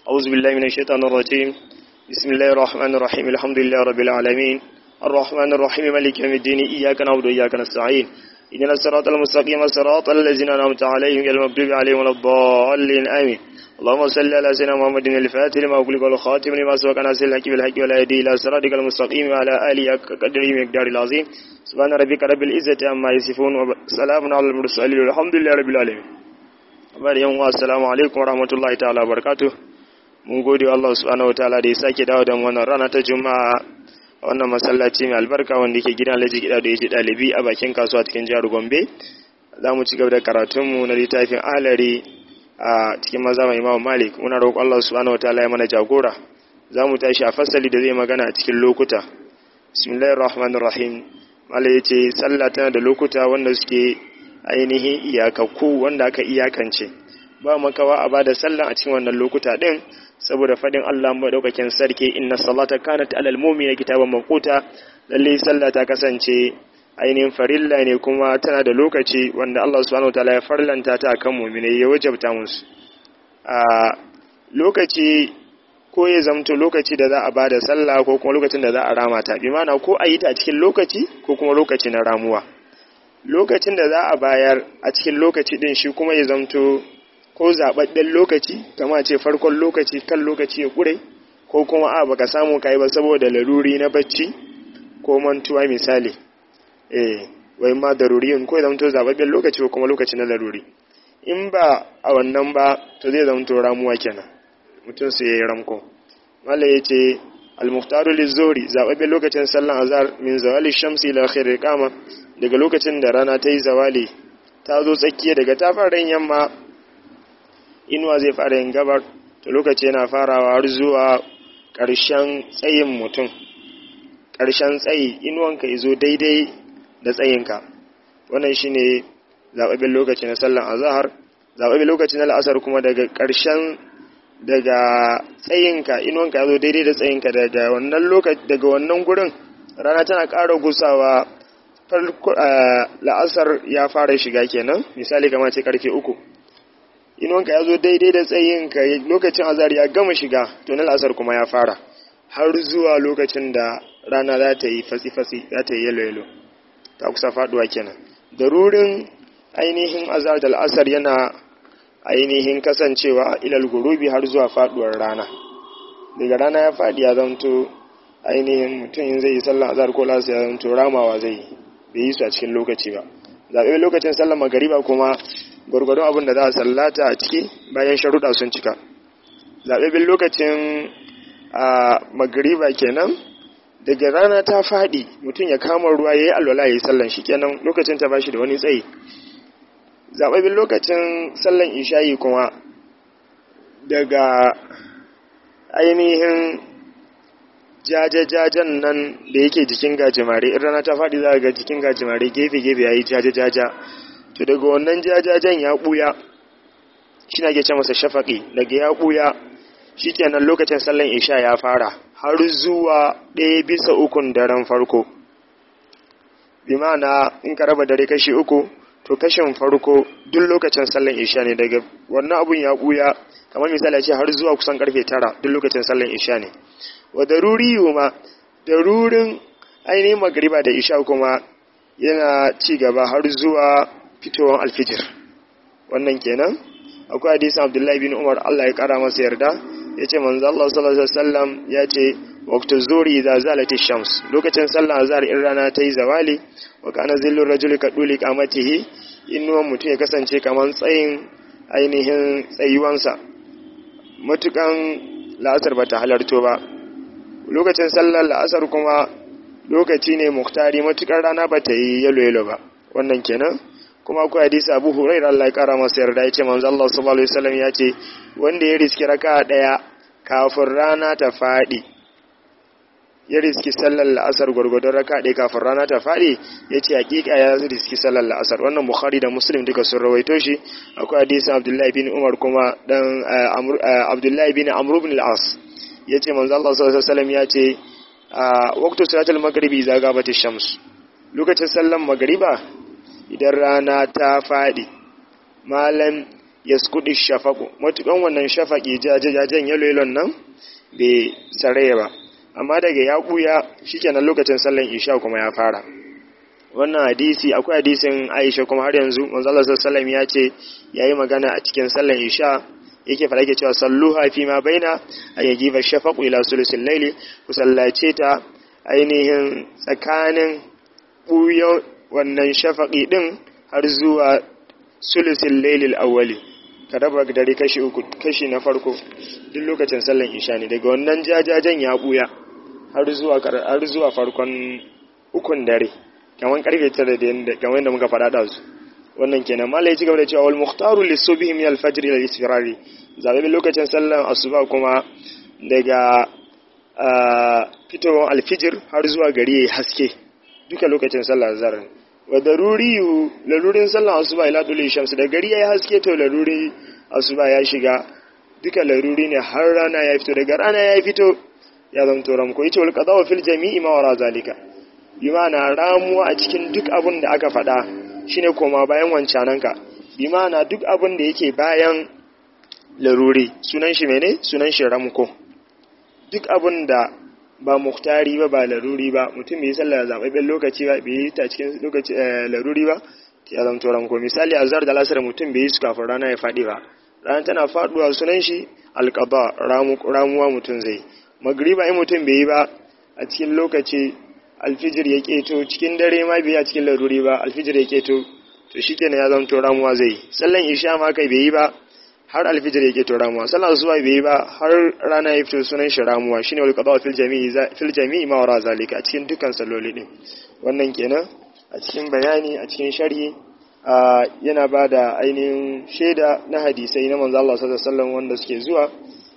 أعوذ بالله من الشيطان الرجيم بسم الله الرحمن الرحيم الحمد لله رب العالمين الرحمن الرحيم مالك يوم الدين إياك نعبد وإياك نستعين إذن الصراط المستقيم صراط الذين أنعمت عليهم غير المغضوب عليهم ولا الضالين آمين اللهم صل على سيدنا محمد الفاتح لما أغلق والخاتم لما سبق ناصر الحق بالحق ولا يهدي إلى صراطك المستقيم وعلى آله قدره مقدار العظيم سبحان ربك رب العزة عما يصفون وسلام على المرسلين والحمد لله رب العالمين bari yan uwa assalamu alaikum warahmatullahi ta'ala barakatuh mun gode wa Allah subhanahu wataala da ya sake dawo da mu wannan rana ta juma'a a wannan masallaci mai albarka wanda yake gidan Alhaji Gida da yake dalibi a bakin kasuwa cikin jihar Gombe za mu ci gaba da karatun mu na littafin Alari a cikin mazama Imam Malik muna roƙon Allah subhanahu wataala ya mana jagora za mu tashi a fasali da zai magana a cikin lokuta bismillahir rahmanir rahim malai yace sallah tana da lokuta wanda suke ainihin iyakakku wanda aka iyakance ba makawa a bada sallah a cikin wannan lokuta din saboda fadin Allah madaukakin sarki inna salata kanat alal mu'mina kitaban mawquta lalle sallah ta kasance ainihin farilla ne kuma tana da lokaci wanda Allah subhanahu wataala ya farlanta ta akan mu'mine ya wajabta musu a lokaci ko ya zamto lokaci da za a bada sallah ko kuma lokacin da za a rama ta bi ma'ana ko a yi ta a cikin lokaci ko kuma lokaci na ramuwa lokacin da za a bayar a cikin lokaci din shi kuma ya zamto ko zaɓaɓɓen lokaci kama ce farkon lokaci kan lokaci ya ƙure ko kuma a baka samu kai ba saboda laruri na bacci ko mantuwa misali eh wai ma daruriyin ko ya zamto zaɓaɓɓen lokaci ko kuma lokaci na laruri in ba a wannan ba to zai zamto ramuwa kenan mutum sai ya yi ramko malai ya ce al-muhtaru lizori zaɓaɓɓen lokacin sallan azhar min zawali shamsi ila khair kama daga lokacin da rana ta yi zawali ta zo tsakiya daga ta fara yamma inuwa zai fara yin gabar to lokaci yana farawa har zuwa ƙarshen tsayin mutum ƙarshen tsayi inuwanka izo daidai da tsayinka wannan shine zaɓaɓɓen lokaci na sallan azhar zaɓaɓɓen lokaci na la'asar kuma daga ƙarshen daga tsayinka inuwanka ya zo daidai da tsayinka daga wannan lokaci daga wannan gurin rana tana ƙara gusawa la'asar ya fara shiga kenan misali kama ce karfe uku inuwanka ya zo daidai da tsayinka lokacin azar ya gama shiga to na la'asar kuma ya fara har zuwa lokacin da rana za ta yi fatsi-fatsi za ta yi yalo-yalo ta kusa faduwa kenan darurin ainihin azar da la'asar yana ainihin kasancewa ilal gurubi har zuwa faduwar rana daga rana ya faɗi ya zanto ainihin mutum in zai yi sallah azhar ko lasa ya zanto ramawa zai yi bai yi su a cikin lokaci ba zaɓe lokacin sallar magariba kuma gwargwadon abin da za a sallata a ciki bayan sharuɗa sun cika zaɓe lokacin a magariba kenan daga rana ta faɗi mutum ya kama ruwa ya yi alwala ya yi sallan shi kenan lokacin ta bashi da wani tsayi zaɓaɓɓen lokacin sallan ishayi kuma daga ainihin jajajajen nan da yake jikin gajimare in rana ta faɗi za ga jikin gajimare gefe-gefe ya yi jajajaja to daga wannan jajajen ya ɓuya shi na ce masa shafaƙi daga ya ɓuya shi kenan lokacin sallan isha ya fara har zuwa ɗaya bisa ukun daren farko bi ma'ana in ka raba dare kashi uku to kashin farko duk lokacin sallan isha ne daga wannan abun ya ɓuya kamar misali ce har zuwa kusan karfe tara duk lokacin sallan isha ne wa daruri ma darurin ainihin magariba da isha kuma yana ci gaba har zuwa fitowar alfijir wannan kenan akwai hadisin abdullahi bin umar allah ya kara masa yarda ya ce manzo allah sallallahu alaihi wasallam ya ce waqtu zuri idza zalat shams lokacin sallah azhar in rana ta yi zawali wa kana zillu rajuli kaduli qamatihi innuwan mutum ya kasance kaman tsayin ainihin tsayuwansa matukan la'asar bata halarto ba lokacin sallar la'asar kuma lokaci ne muktari matukar rana ba ta yi yalo-yalo ba wannan kenan kuma akwai hadisi abu hurairar Allah ya kara masa yarda ya ce manzo Allah sallallahu alaihi wasallam ya ce wanda ya riski raka daya kafin rana ta fadi ya riski sallar la'asar gwargwadon raka daya kafin rana ta fadi ya ce hakika ya riski sallar la'asar wannan bukhari da muslim duka sun rawaito shi akwai hadisin abdullahi bin umar kuma dan abdullahi bin amr ibn al-as ya ce manzo Allah sallallahu alaihi wasallam ya ce a waqtu salatul maghribi idza gabati shams lokacin sallan magriba idan rana ta fadi malam yaskudu shafaqu matukan wannan shafaqi jajajen yalo yalon nan bai saraya ba amma daga ya buya shikenan lokacin sallan isha kuma ya fara wannan hadisi akwai hadisin Aisha kuma har yanzu manzo Allah sallallahu alaihi ya ce yayi magana a cikin sallan isha yake fara yake cewa salluha fi ma baina ayyajiba shafaqu ila sulusil layli ku sallace ta ainihin tsakanin buyo wannan shafaqi din har zuwa sulusil laylil awwali ka raba dare kashi uku kashi na farko duk lokacin sallan isha ne daga wannan jajajen ya buya har zuwa har zuwa farkon ukun dare kamar karfe 9 da yanda kamar yadda muka faɗa da su wannan kenan malai ci gaba da cewa wal mukhtaru lisubhi min al-fajr ila al-isfirari zabe lokacin sallan asuba kuma daga fitowar alfijir har zuwa gari yayi haske duka lokacin sallar azhar wa daruriyu larurin sallan asuba ila dole shamsu da gari yayi haske to laruri asuba ya shiga duka laruri ne har rana ya fito daga rana ya fito ya zanto ramko yace wal qadawa fil jami'i ma wara zalika bi ma'ana ramuwa a cikin duk abin da aka faɗa shine koma bayan wancananka bi ma'ana duk abin da yake bayan laruri sunan shi mene sunan shi ramko duk abin da ba muhtari ba ba laruri ba mutum bai sallah zaɓaɓɓen lokaci ba bai yi ta cikin lokaci laruri ba ya zanto ranko misali azhar da lasar mutum bai yi su kafin rana ya faɗi ba rana tana faɗuwa sunan shi alƙaba ramuwa mutum zai magriba in mutum bai yi ba a cikin lokaci alfijir ya keto cikin dare ma bai a cikin laruri ba alfijir ya keto to shikenan ya zanto ramuwa zai sallan isha ma kai bai yi ba har alfijir ya keto ramuwa sallan zuwa bai yi ba har rana ya fito sunan shi ramuwa shine wal qada fil jami'i fil jami'i ma wara zalika a cikin dukkan salloli din wannan kenan a cikin bayani a cikin sharhi yana ba da ainihin shaida na hadisai na manzo Allah sallallahu alaihi wasallam wanda suke zuwa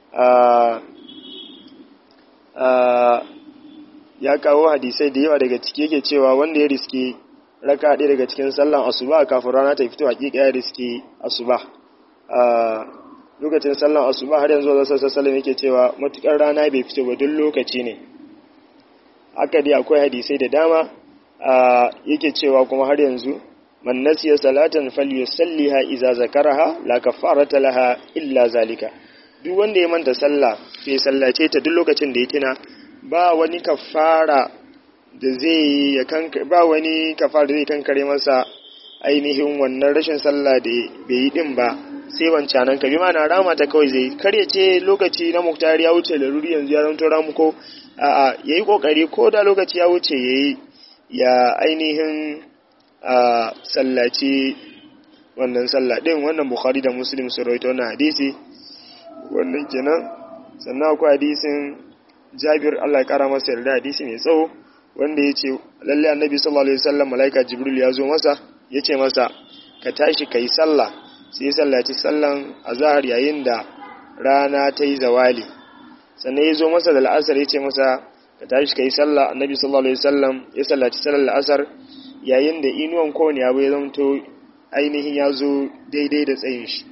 ya kawo hadisai da yawa daga ciki yake cewa wanda ya riske raka ɗaya daga cikin sallan asuba kafin rana ta fito hakika ya riske asuba lokacin sallan asuba har yanzu wasu sassalin yake cewa matukar rana bai fito ba duk lokaci ne haka dai akwai hadisai da dama yake cewa kuma har yanzu man nasiya salatan falyusalliha idza zakaraha la kafarata laha illa zalika duk wanda ya manta sallah bai sallace ta duk lokacin da ya tuna ba wani kafara da zai ya kanka ba wani kafara da zai kankare masa ainihin wannan rashin sallah da bai yi din ba sai wancanan ka bi mana rama ta kawai zai kar ya ce lokaci na muktari ya wuce laruri yanzu ya zanto ramu ko a'a yayi kokari ko da lokaci ya wuce yayi ya ainihin a sallaci wannan sallah din wannan bukhari da muslim su rawaito wannan hadisi wannan kenan sannan akwai hadisin jabir Allah ya kara masa yarda hadisi mai tsawo wanda ya ce lalle annabi sallallahu alaihi wasallam malaika jibril ya zo masa ya ce masa ka tashi kai sallah sai ya sallaci sallan azhar yayin da rana ta yi zawali sannan ya zo masa da la'asar ya ce masa ka tashi kai sallah annabi sallallahu alaihi wasallam ya sallaci sallar la'asar yayin da inuwan kowane abu ya zamto ainihin ya zo daidai da tsayin shi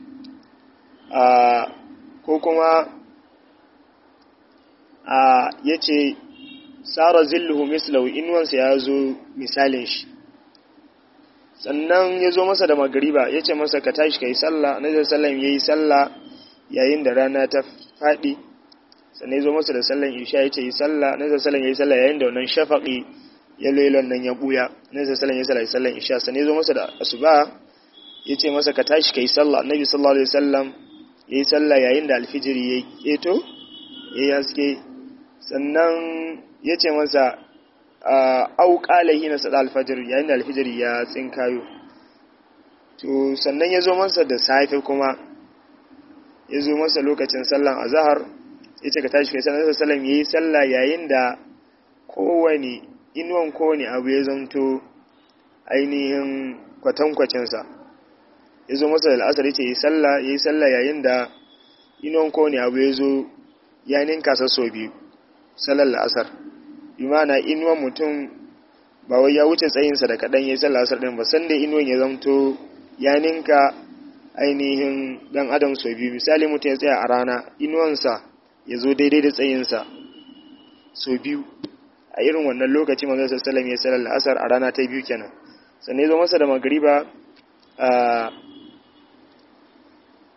ko kuma ya ce tsara zilluhu mislau inuwansa ya zo misalin shi sannan ya zo masa da magariba ya ce masa ka tashi ka yi sallah na zai sallan ya yi sallah yayin da rana ta faɗi sannan ya zo masa da sallan isha ya ce yi sallah na zai sallan ya yi sallah yayin da wannan shafaƙi ya lelon nan ya buya na zai sallan ya sallah ya sallan isha sannan ya zo masa da asuba ya ce masa ka tashi ka yi sallah annabi sallallahu alaihi wasallam ya yi sallah yayin da alfijiri ya keto ya yi haske sannan ya ce masa au ƙalahi na sada alfajir yayin da alfijiri ya tsinkayo to sannan ya zo masa da safe kuma ya zo masa lokacin sallan azahar ya ce ka tashi kai sallan sallam ya yi sallah yayin da kowane inuwan kowane abu ya zanto ainihin kwatankwacinsa ya zo masa da al'asar ya ce ya yi sallah yayin da inuwan kowane abu ya zo ya ninka sa so biyu salar la'asar imana inuwan mutum ba wai ya wuce tsayinsa da kaɗan ya yi salar la'asar ɗin ba sanda inuwan ya zamto ya ninka ainihin ɗan adam so biyu misali mutum ya tsaya a rana inuwansa ya zo daidai da tsayinsa so biyu a irin wannan lokaci manzo sallallahu ya salar la'asar a rana ta biyu kenan sannan ya zo masa da magriba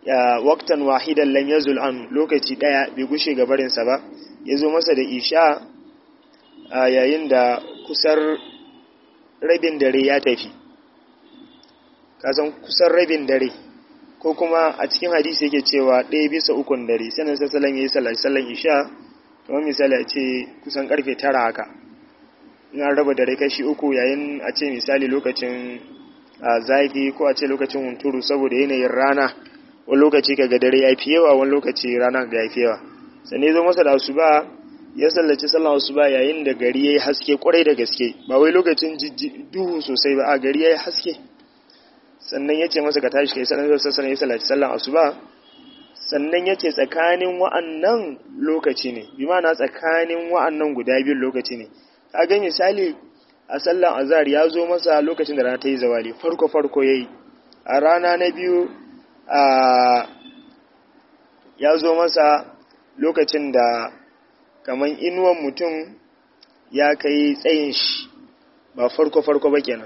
ya waqtan wahidan lam yazul an lokaci daya bai gushe gabarin sa ba yazo masa da isha yayin da kusar rabin dare ya tafi kasan kusan rabin dare ko kuma a cikin hadisi yake cewa ɗaya bisa ukun dare sannan sassalan ya yi sallan isha kamar misali a ce kusan karfe tara haka in an raba dare kashi uku yayin a ce misali lokacin zafi ko a ce lokacin hunturu saboda yanayin rana wani lokaci kaga dare ya fi yawa wani lokaci rana ga ya fi yawa sannan zo masa da asuba ya sallaci sallan asuba yayin da gari ya yi haske kwarai da gaske ba wai lokacin duhu sosai ba a gari ya yi haske sannan ya ce masa ka tashi kai sallan sassan ya sallaci sallan asuba sannan ya ce tsakanin wa'annan lokaci ne bi na tsakanin wa'annan guda biyun lokaci ne kaga misali a sallan azhar ya zo masa lokacin da rana ta yi zawali farko farko yayi a rana na biyu a ya zo masa lokacin da kaman inuwan mutum ya kai tsayin shi ba farko farko ba kenan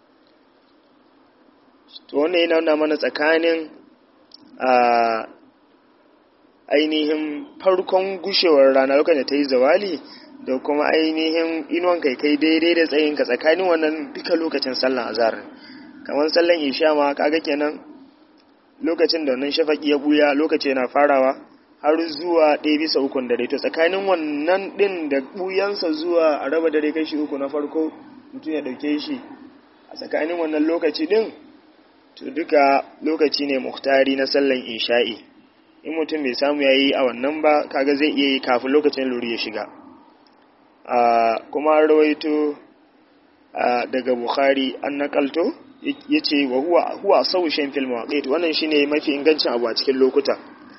to wannan yana nuna mana tsakanin a ainihin farkon gushewar rana lokacin da ta yi zawali da kuma ainihin inuwan kai kai daidai da tsayinka tsakanin wannan duka lokacin sallan azhar kamar sallan isha ma kaga kenan lokacin da wannan shafaki ya buya lokaci yana farawa har zuwa ɗaya bisa ukun dare to tsakanin wannan ɗin da buyansa zuwa a raba dare kashi uku na farko mutum ya ɗauke shi a tsakanin wannan lokaci ɗin to duka lokaci ne muhtari na sallan isha'i in mutum bai samu ya yi a wannan ba kaga zai iya yi kafin lokacin luri ya shiga kuma rawaito daga bukhari an nakalto ya ce wa huwa saushen fil mawaƙait wannan shine mafi ingancin abu a cikin lokuta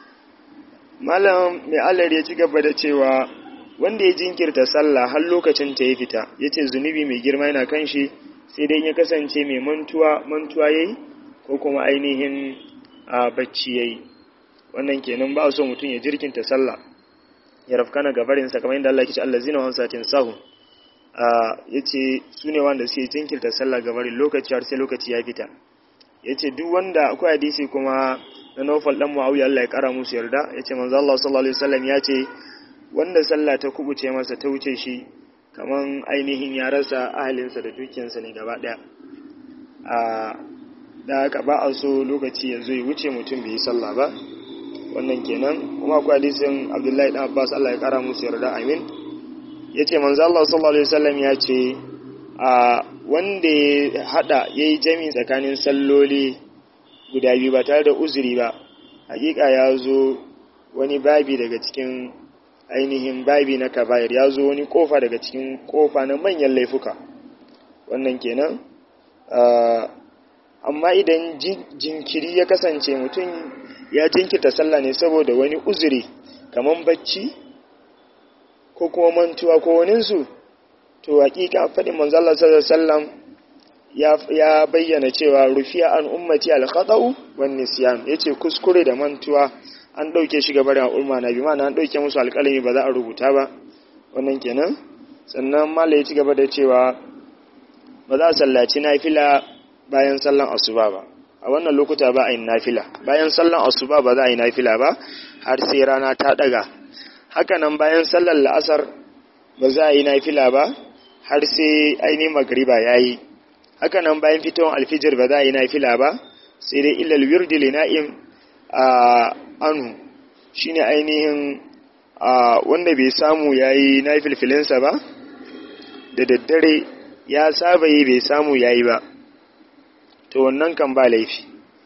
malam mai allar ya ci gaba da cewa wanda ya jinkirta sallah har lokacin ta ya fita ya ce zunubi mai girma yana kan shi sai dai ya kasance mai mantuwa mantuwa ya yi ko kuma ainihin bacci ya yi wannan kenan ba so mutum ya jirkinta sallah ya rafkana gabarinsa kamar yadda Allah ke ce Allah zina wani satin sahu ya ce su ne wanda suke jinkirta sallah gabarin lokaci har sai lokaci ya fita ya ce duk wanda akwai hadisi kuma na nufal dan muawiya Allah ya kara musu yarda ya ce manzo Allah sallallahu alaihi wasallam ya ce wanda sallah ta kubuce masa ta wuce shi kaman ainihin ya rasa ahalinsa da dukiyarsa ne gaba daya a da haka ba a so lokaci ya zo ya wuce mutum bai yi sallah ba wannan kenan kuma akwai hadisin Abdullahi dan Abbas Allah ya kara musu yarda amin yace manzo Allah sallallahu alaihi wasallam ya ce a wanda ya hada yayi jami tsakanin salloli guda biyu ba tare da uzuri ba hakika ya zo wani babi daga cikin ainihin babi na kabair ya zo wani kofa daga cikin kofa na manyan laifuka wannan kenan amma idan jinkiri ya kasance mutum ya jinkirta sallah ne saboda wani uzuri kamar bacci ko kuma mantuwa ko waninsu to hakika faɗin manzala sallallahu ya bayyana cewa rufiya an ummati al-khata'u wan nisyan yace kuskure da mantuwa an dauke shi gaban al'umma na bi ma'ana an dauke musu alƙalami ba za a rubuta ba wannan kenan sannan mallai ya ci gaba da cewa ba za a sallaci nafila bayan sallan asuba ba a wannan lokuta ba a yi nafila bayan sallan asuba ba za a yi nafila ba har sai rana ta daga hakanan bayan sallan la'asar ba za a yi nafila ba har sai ainihin magriba ya yi hakanan bayan fitowar alfijir ba za a yi nafila ba sai dai illal wirdi li na'im a anu shine ainihin wanda bai samu ya yi nafilfilinsa ba da daddare ya saba yi bai samu ya yi ba to wannan kan ba laifi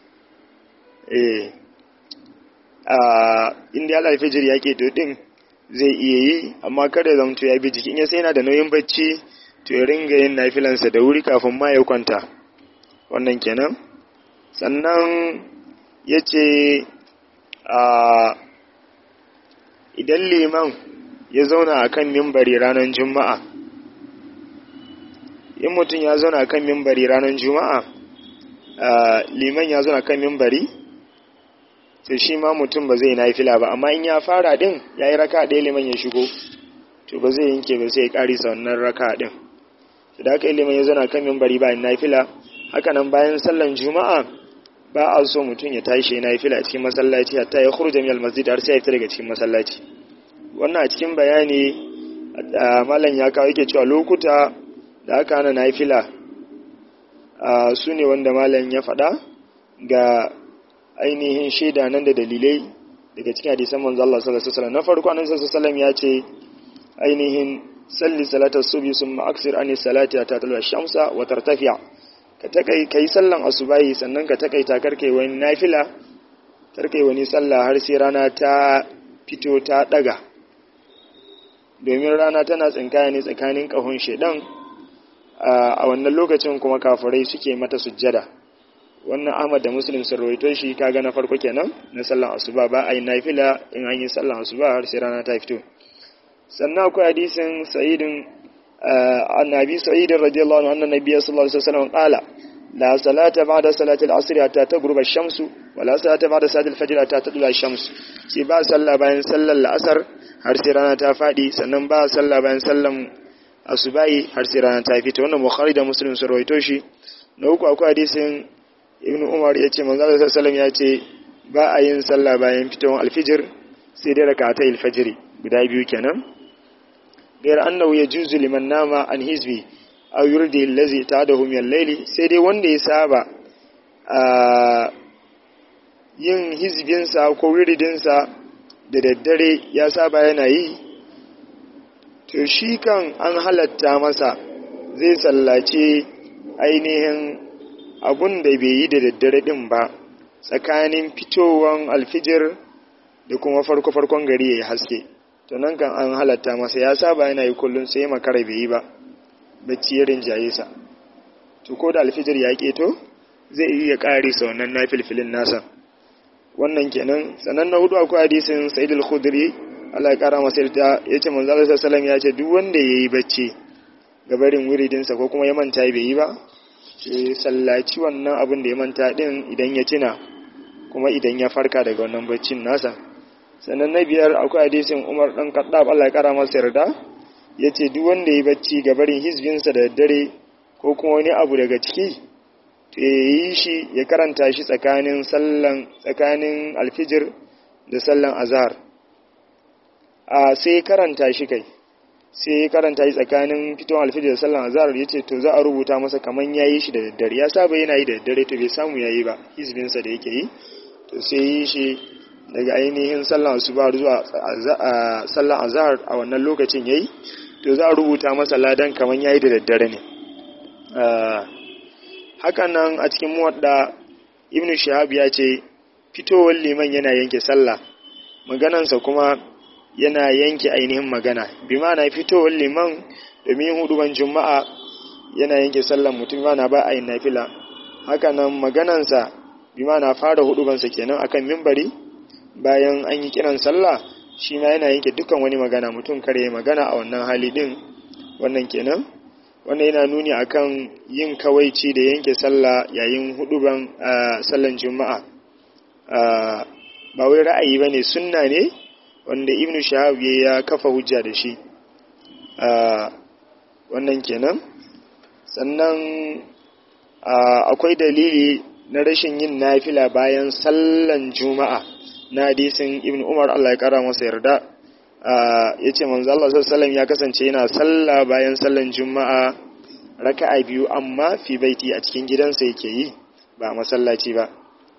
eh a inda ya alfijir ya ke to din zai iya yi amma kada zamto ya bi jikin ya sai yana da nauyin bacci to ya ringa yin nafilansa da wuri kafin ma ya kwanta wannan kenan sannan ya ce a idan liman ya zauna a kan mimbari ranar juma'a in mutum ya zauna a kan mimbari ranar juma'a liman ya zauna a kan mimbari to shi ma mutum ba zai nafila ba amma in ya fara din ya yi raka ɗaya liman ya shigo to ba zai yanke ba sai ya ƙarisa wannan raka din da aka ilimin ya zana kan mimbari bayan nafila haka nan bayan sallan juma'a ba a so mutum ya tashi na fila a cikin masallaci hatta ya khurja min almasjid har sai ya fita daga cikin masallaci wannan a cikin bayani malam ya kawo yake cewa lokuta da aka hana na fila su ne wanda malam ya faɗa ga ainihin shaida nan da dalilai daga cikin hadisan manzo Allah sallallahu alaihi wasallam na farko annabi sallallahu alaihi wasallam ya ce ainihin salli salatar subhi summa aksir ani salati ta talwa shamsa wa tartafi'a ka takai kai sallan asubahi sannan ka takaita karkai wani nafila karkai wani sallah har sai rana ta fito ta daga domin rana tana tsinkaya ne tsakanin kahon shedan a wannan lokacin kuma kafirai suke mata sujjada wannan Ahmad da Muslim sun rawaito shi kaga na farko kenan na sallan asuba ba a yi nafila in an yi sallan asuba har sai rana ta fito sannan akwai hadisin sa'idin annabi sa'idin radiyallahu anhu anna nabiyyi sallallahu alaihi wasallam qala la salata ba'da salati al-asr hatta taghruba ash-shamsu wa la salata ba'da salati al-fajr hatta tadla ash-shams sai ba sallah bayan sallar al-asr har sai rana ta fadi sannan ba sallah bayan sallan asubai har sai rana ta fito wannan bukhari da muslim sun rawaito shi na uku akwai hadisin ibnu umar yace manzo sallallahu alaihi wasallam yace ba a yin sallah bayan fitowar al-fajr sai dai rak'atai al-fajr guda biyu kenan غير أنه يجوز liman nama an hizbi aw yurdi allazi ta'adahu min al-layli sai dai wanda ya saba yin hizbinsa ko wiridinsa da daddare ya saba yana yi to shi kan an halatta masa zai sallace ainihin abun da bai yi da daddare din ba tsakanin fitowan alfijir da kuma farko-farkon gari ya yi haske to nan kan an halatta masa ya saba yana yi kullum sai makara bai yi ba bacci ya rinjaye sa to ko da alfijir ya keto zai iya kare sa wannan nafilfilin nasa wannan kenan sanan na hudu akwai hadisin sa'id al-khudri Allah ya kara masa yarda yace manzo Allah sallallahu ya ce duk wanda yayi bacci gabarin wuridin sa ko kuma ya manta bai yi ba sai sallaci wannan abin da ya manta din idan ya tuna kuma idan ya farka daga wannan baccin nasa sannan na biyar akwai hadisin umar ɗan kaɗab Allah ya ƙara masa yarda ya ce duk wanda ya bacci ga barin hizbinsa da dare ko kuma wani abu daga ciki to ya yi shi ya karanta shi tsakanin sallan tsakanin alfijir da sallan azhar a sai karanta shi kai sai karanta shi tsakanin fitowar alfijir da sallan azhar ya ce to za a rubuta masa kaman ya yi shi da daddare ya saba yana yi da daddare to bai samu ya yi ba hizbinsa da yake yi to sai yi shi daga ainihin sallan asuba zuwa sallan azhar a wannan lokacin yayi to za a rubuta masa ladan kaman yayi da daddare ne hakan nan a cikin muwadda ibnu shahab ya ce fitowar liman yana yanke sallah maganansa kuma yana yanke ainihin magana bi ma'ana fitowar liman domin huduban juma'a yana yanke sallan mutum mana ba a yin nafila haka nan maganansa bi ma'ana fara hudubansa kenan akan mimbari bayan an yi kiran sallah shi ma yana yanke dukkan wani magana mutum kare magana a wannan hali din wannan kenan wannan yana nuni akan yin kawaici da yanke sallah yayin huduban sallan juma'a ba wai ra'ayi bane sunna ne wanda ibnu shahab ya kafa hujja da shi wannan kenan sannan akwai dalili na rashin yin nafila bayan sallan juma'a na hadisin ibn umar Allah ya kara masa yarda ya ce manzo Allah sallallahu ya kasance yana sallah bayan sallan juma'a raka'a biyu amma fi baiti a cikin gidansa yake yi ba masallaci ba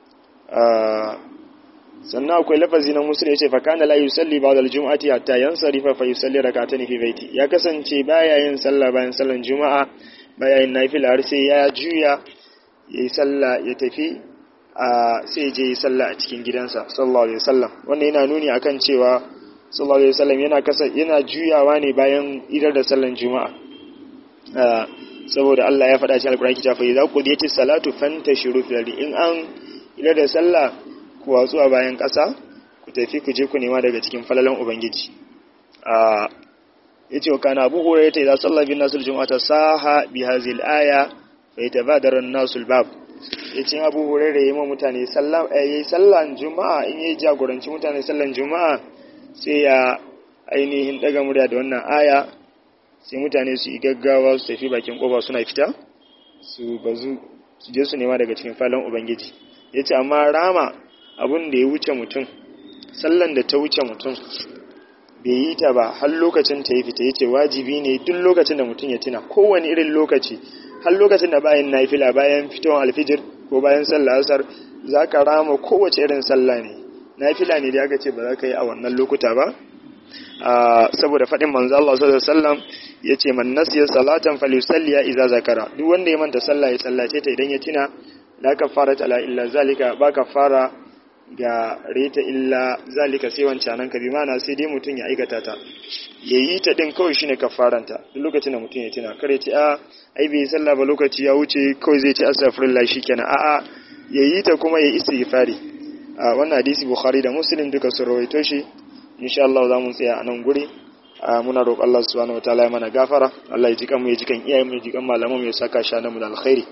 sannan akwai lafazi na musul ya ce fa kana la yusalli ba'da al-jum'ati hatta yansarifa fa yusalli rak'atayn fi baiti ya kasance baya yin sallah bayan sallan juma'a baya yin nafila har sai ya juya yayi sallah ya tafi a sai je yi sallah a cikin gidansa sallallahu alaihi wasallam wannan yana nuni akan cewa sallallahu alaihi wasallam yana kasa yana juyawa ne bayan idar da sallan juma'a saboda Allah ya faɗa cikin alƙur'ani cewa fa idza qudiyatis salatu fantashiru fil ardi in an idar da sallah ku watsu a bayan ƙasa ku tafi ku je ku nema daga cikin falalan ubangiji a yace wa kana abu hurairah idza salla bin nasul jum'ata saha bi hadhihi al-aya fa yatabadara an-nasu al-bab yace abu hurairah yayi ma mutane sallah yayi sallan juma'a in yayi jagoranci mutane sallan juma'a sai ya ainihin daga murya da wannan aya sai mutane su yi gaggawa su tafi bakin koba suna fita su bazu su je su nema daga cikin falon ubangiji yace amma rama abun da ya wuce mutum sallan da ta wuce mutum bai yi ta ba har lokacin ta yi fita yace wajibi ne duk lokacin da mutum ya tuna kowane irin lokaci har lokacin da bayan nafila bayan fitowar alfijir ko bayan sallah asar zaka rama kowace irin sallah ne nafila ne da aka ce ba za ka yi a wannan lokuta ba saboda faɗin manzo Allah sallallahu alaihi wasallam yace man nasiya salatan falyusalli idza zakara duk wanda ya manta sallah ya sallace ta idan ya tuna la kafara ala illa zalika ba kafara ga reta illa zalika sai wancanan ka bi mana sai dai mutum ya aikata ta yayi ta din kawai shine kafaranta duk lokacin da mutum ya tuna kare ce a ai bai sallah ba lokaci ya wuce kawai zai ce astaghfirullah shikenan a'a yayi ta kuma ya istighfari a wannan hadisi bukhari da muslim duka sun rawaito shi insha Allah za mu tsaya a nan guri muna roƙon Allah subhanahu wataala ya mana gafara Allah ya ji kan mu ya ji kan iyayen mu ya ji kan malaman mu ya saka shana mu da alkhairi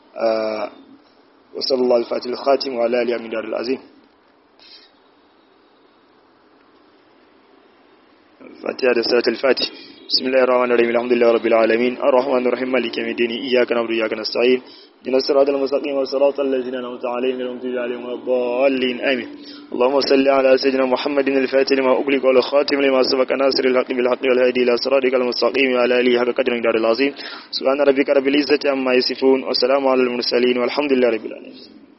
wa sallallahu al-fatih al-khatim wa ala alihi min daril azim فاتحة سورة الفاتح بسم الله الرحمن الرحيم الحمد لله رب العالمين الرحمن الرحيم مالك يوم الدين إياك نعبد وإياك نستعين إن الصراط المستقيم والصراط الذين أنعمت عليهم غير المغضوب عليهم ولا الضالين آمين اللهم صل على سيدنا محمد الفاتح لما أغلق والخاتم لما سبق ناصر الحق بالحق والهادي إلى صراطك المستقيم وعلى آله حق قدر الدار العظيم سبحان ربك رب العزة عما يصفون والسلام على المرسلين والحمد لله رب العالمين